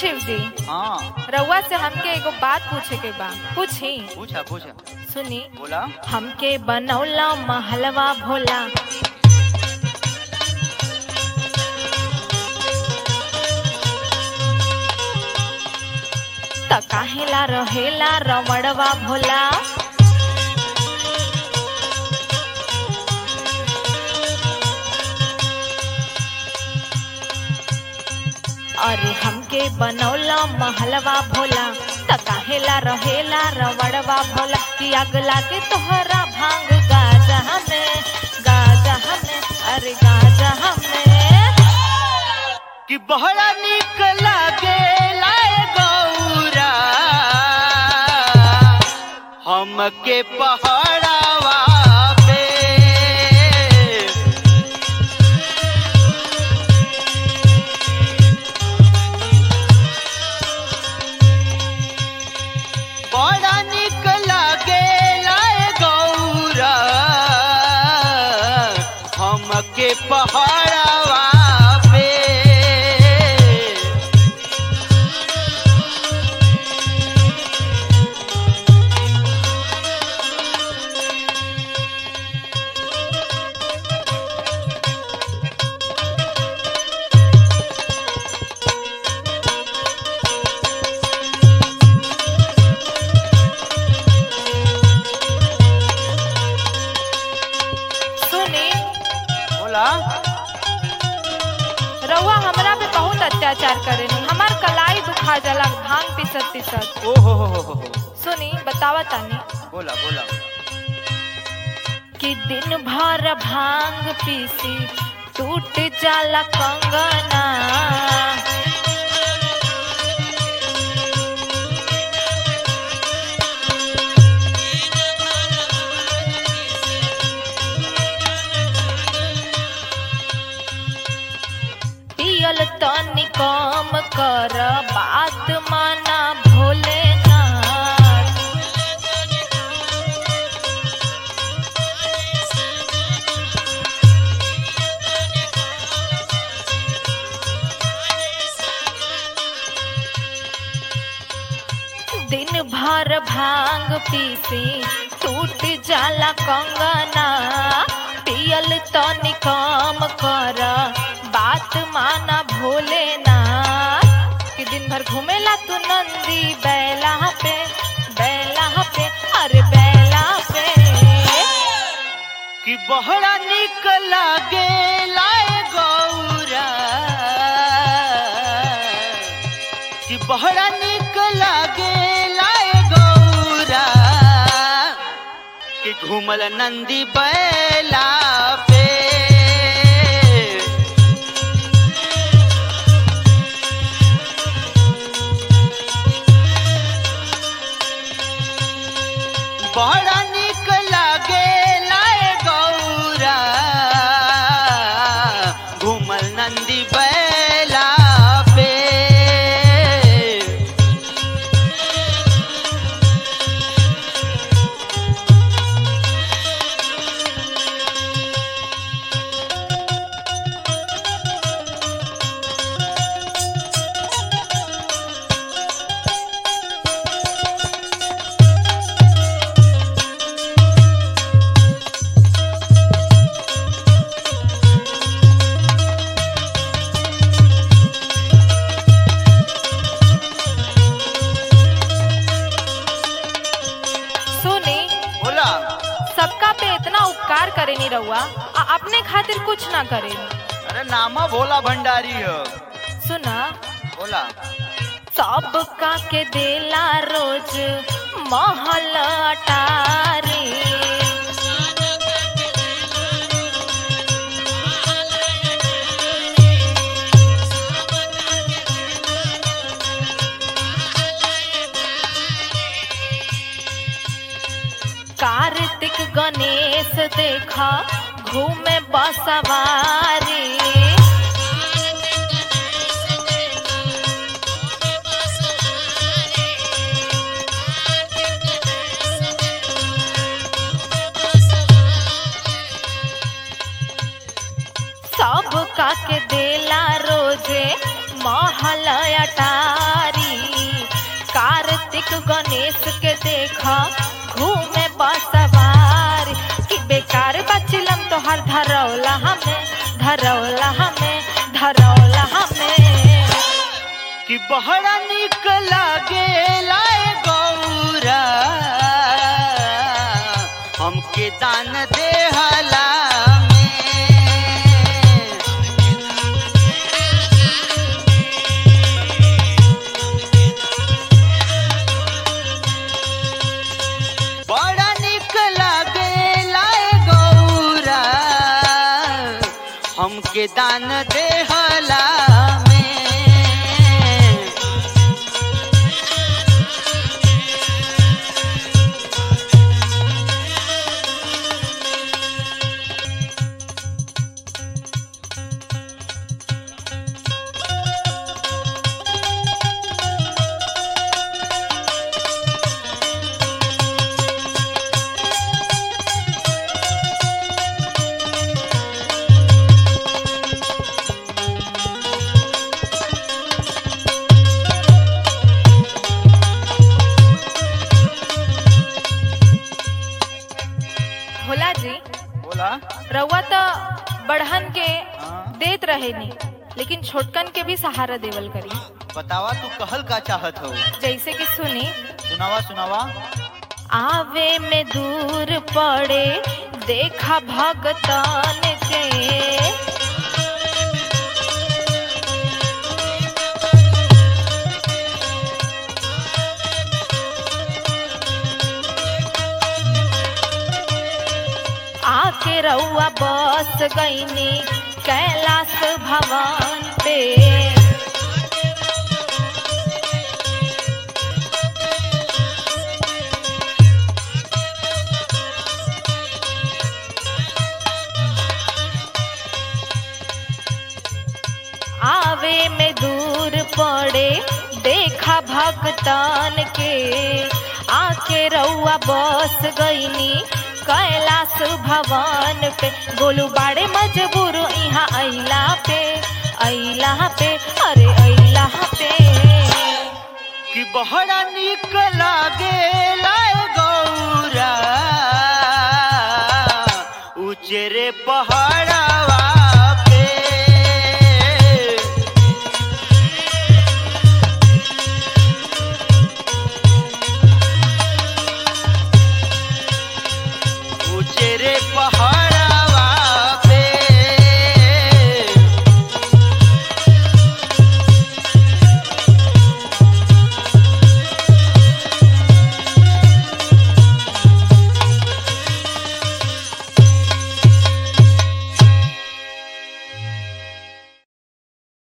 शिव जी हाँ रउआ से हमके एगो बात पूछे के बा पूछी पूछा पूछा सुनी बोला हमके बनौला महलवा भोला त काहेला रहेला रमणवा भोला अरे हमके बनौला महलवा भोला त काहेला रहेला रवड़वा भोला कि आग लागे तोहरा भांग गाजा में गाजा में अरे गाजा में कि बहरा निक लागे लाए गौरा हमके पहाड़ावा पे बड़ा निक लागे लाए गौरा हमके पहाड़ावा पे सुनी बोला रउआ हमरा पे बहुत अत्याचार करेनी हमार कलाई दुखा जाला भांग पिसत पिसत ओ हो हो हो हो हो। सुनी बतावा तानी बोला बोला कि दिन भर भांग पीसी टूट जाला कंगना पियल तनी कम कर बात माना भोलेनाथ दिन भर भांग पीसी टूट जाला कंगना पियल तनी कम कर बात माना भोलेना कि दिन भर घूमेला तू नंदी बैला पे बैला पे अरे बैला पे कि बहरा निक लागे लाए गौरा कि बहरा निक लागे लाए गौरा कि घूमल नंदी बैला पे बड़ा निक लागे लाए गौरा घूमल नंदी बैला पे सुनी बोला सबका पे इतना उपकार करे नी रहुआ आ अपने खातिर कुछ ना करे अरे नामा भोला भंडारी हो सुना बोला सबका के देला रोज महल अटारी कार्तिक गणेश देखा घूमे बसवारी सब का के देला रोजे महल अटारी कार्तिक गणेश के देखा घूमे बसवार कि बेकार बचिलम तोहर धरौला हमें धरौला हमें धरौला हमें कि बहरा निक लागे लाए गौरा हमके दान देहला में बड़ा निक लागे लाए गौरा हमके दान देहला में भोला जी बोला रउआ तो बढ़न के हाँ। देत रहे नी लेकिन छोटकन के भी सहारा देवल करी बतावा तू कहल का चाहत हो जैसे कि सुनी सुनावा सुनावा आवे में दूर पड़े देखा भगतान के आके रउआ बस गईनी कैलाश भवन पे आवे में दूर पड़े देखा भगतान के आके रउआ बस गईनी कैलाश भवन पे गोलू बाड़े मजबूर यहाँ अइला पे अइला पे अरे अइला पे कि बहरा निक लागे लाए गौरा उचेरे पहाड़वा पे उचेरे पहाड़